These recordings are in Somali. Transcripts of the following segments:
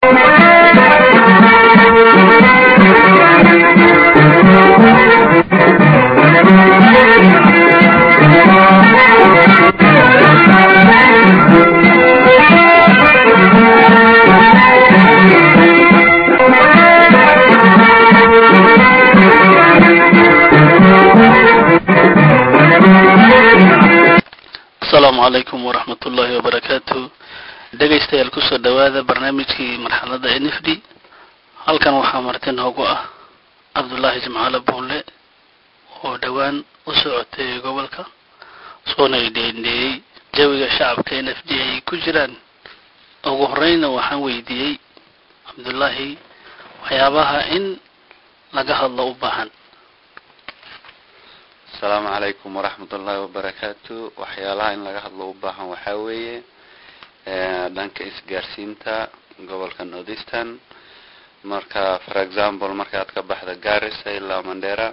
asalaamu calaykum waraxmat ullaahi wabarakaatu dhegaystayaal kusoo dhowaada barnaamijkii marxaladda n f d halkan waxaa marti noogu ah cabdullaahi jimcaale buunle oo dhowaan u socotay gobolka soona idheendheeyey jawiga shacabka n f d ay ku jiraan ugu horeyna waxaan weydiiyey cabdullaahi waxyaabaha in laga hadlo u baahan asalaamu calaykum waraxmat ullaahi wabarakaatu waxyaalaha in laga hadlo u baahan waxaa weeye dhanka isgaarsiinta gobolka northeastern marka for example markaad ka baxda garissa ilaa mandera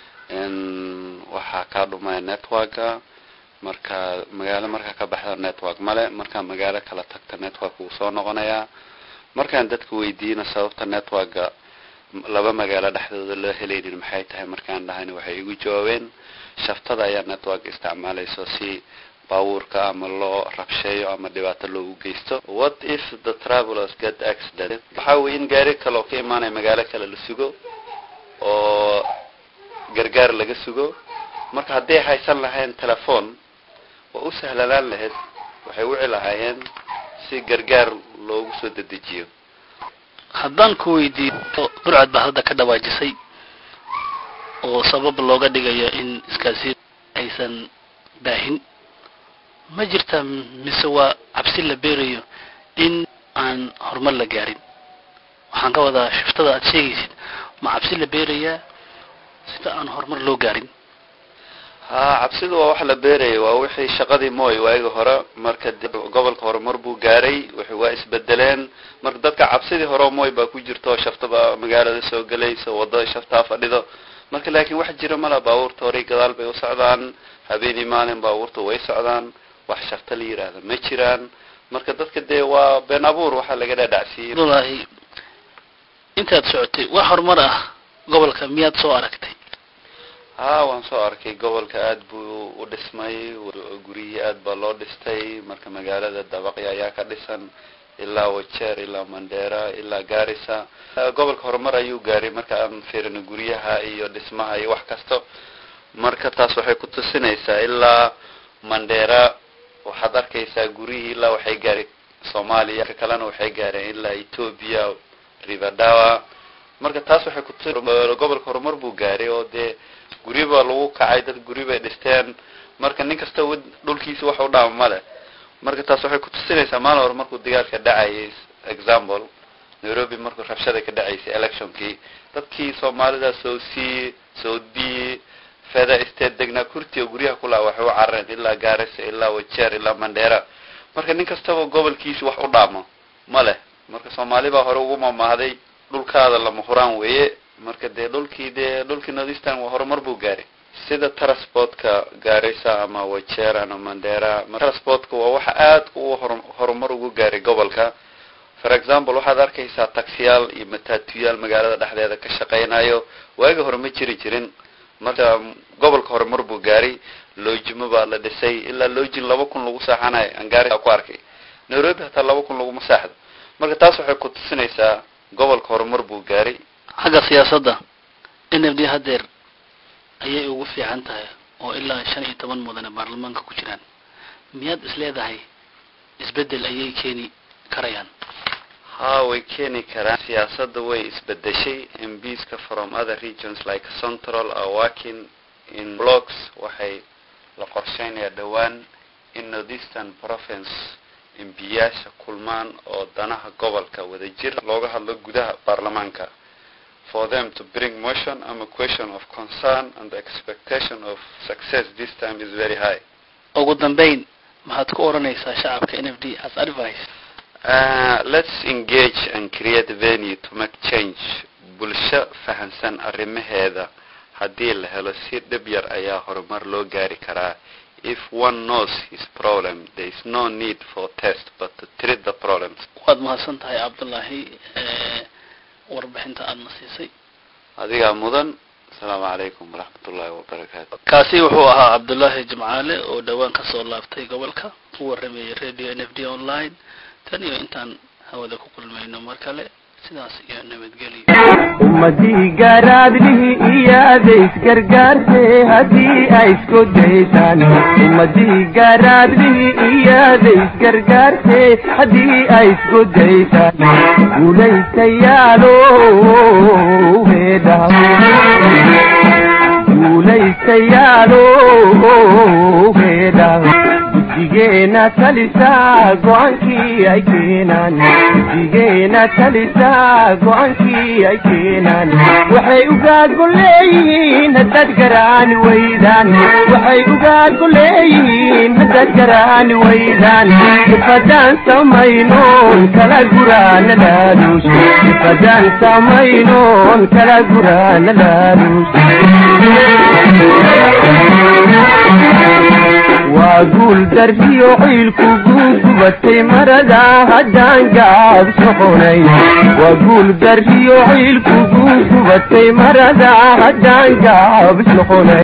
waxaa kaa dhumaya networka marka magaalo markaa ka baxda network male markaa magaalo kala tagta network wuu soo noqonayaa markaan dadka weydiina sababta networka laba magaalo dhexdooda loo helaynin maxay tahay markaan dhahayna waxay igu jawaabeen shaftada ayaa network isticmaalayso si baabuurka ama loo rabsheeyo ama dhibaato loogu geysto what if the travelers get accident waxa weye in gaari kale oo ka imaanaya magaalo kale la sugo oo gargaar laga sugo marka hadday haysan lahayn telephone waa u sahlanaan lahayd waxay wici lahaayeen si gargaar loogu soo dedejiyo haddaan ku weydiiyo burcad baa hadda ka dhawaajisay oo sabab looga dhigayo in iskaasi aysan baahin ma jirtaa mise waa cabsi la beerayo in aan horumar la gaarin waxaan ka wadaa shiftada aad sheegaysid ma cabsi la beerayaa sida aan horumar loo gaarin ha cabsidu waa wax la beeraya waa wixii shaqadii mooy waagi hore marka gobolka horumar buu gaaray wixii waa isbedeleen marka dadka cabsidii hore mooy baa ku jirto shaftaba magaalada soo gelayso wadada shaftaa fadhido marka laakiin wax jira mala baabuurta horay gadaal bay u socdaan habeenii maalin baabuurta way socdaan wax shafta la yiraahda ma jiraan marka dadka dee waa been abuur waxaa laga dhaadhacsiiyey abdullaahi intaad socotay wax horumar ah gobolka miyaad soo aragtay ha waan soo arkay gobolka aad buu u dhismay guryihii aad baa loo dhistay marka magaalada dabaqya ayaa ka dhisan ilaa wajeer ilaa mandera ilaa garissa gobolka horumar ayuu gaaray marka aan fiirino guryaha iyo dhismaha iyo wax kasto marka taas waxay ku tusinaysaa ilaa mandera waxaad arkaysaa guryihii ilaa waxay gaari soomaaliya ka kalena waxay gaareen ilaa ethoopia rivadawa marka taas waxay kutusi gobolka horumar buu gaaray oo dee guryo baa lagu kacay dad guryo bay dhisteen marka nin kasta dhulkiisa wax u dhaama male marka taas waxay kutusinaysaa maalin hore markuu dagaalka dhacayay example nairobi markuu rabshada ka dhacaysay electionkii dadkii soomaalida south c south b feda state degnaa kurtiga guryaha kulaa waxay u carareen ilaa garissa ilaa wajeer ilaa mandera marka nin kastaba gobolkiisa wax u dhaamo ma leh marka soomaali baa hore ugu mamahday dhulkaada lama huraan weeye marka dee dhulkii dee dhulkii northeastern waa horumar buu gaaray sida transportka garissa ama wajeer ama mandera transportka waa waxa aad u horumar ugu gaaray gobolka for example waxaad arkaysaa taxiyaal iyo matatuyaal magaalada dhexdeeda ka shaqaynayo waagi hore ma jiri jirin marka gobolka horumar buu gaaray loojimo baa la dhisay ilaa loojin laba kun lagu saaxanayo aan gaarisa ku arkay nairobi hataa laba kun laguma saaxdo marka taas waxay ku tusinaysaa gobolka horumar buu gaaray xagga siyaasadda n f d hadeer ayay ugu fiican tahay oo ilaa shan iyo toban mudane baarlamaanka ku jiraan miyaad is leedahay isbeddel ayay keeni karayaan ha way keeni karaan siyaasadda way isbedeshay mbiska from other regions like central are working in blocks waxay la qorsheynayaa dhowaan in northeastern province embiyaasha kulmaan oo danaha gobolka wada jir looga hadlo gudaha baarlamaanka for them to bring motion ama question of concern and the expectation of success this time is very high ugu dambeyn maxaad ku odhanaysaa shacabka n f d as advice Uh, let's engage and create venue to make change bulsho fahansan arrimaheeda haddii la helo si dhib yar ayaa horumar loo gaari karaa if one knows his problem there is no need for test but to treat the problems waad mahadsan tahay cabdullaahi warbixinta aadna siisay adigaa mudan asalaamu calaykum waraxmatullaahi wabarakaatu kaasi wuxuu ahaa cabdullaahi jimcaale oo dhowaan kasoo laabtay gobolka u waramayay radio n f d online tan iyo intaan hawada ku kulmayno mar kale sidaas iyo nabadgelyo ummadii garaadlihi iyaada isgargaarte haddii ay isku daysaan ummadii garaadlihi iyaada isgargaarte haddii ay isku daysaan guulaystayaalo heedha guulaystayaalo heedha guddigeena talisaa go-aankii ay keenaan guddigeena talisaa go-aankii ay keenaan waxay ugaago leeyihiin haddaad garaani waydaan waxay ugaago leeyihiin haddaad garaani waydaan ifadaan samaynoon kala guraana laaluus ifadaan samaynoon kala guraana laaluus waa guul darsiyo ciilku guugubatay marada haddaan gaab soconay waa guul darsiyo ciilku guugubatay marada haddaan gaab soconay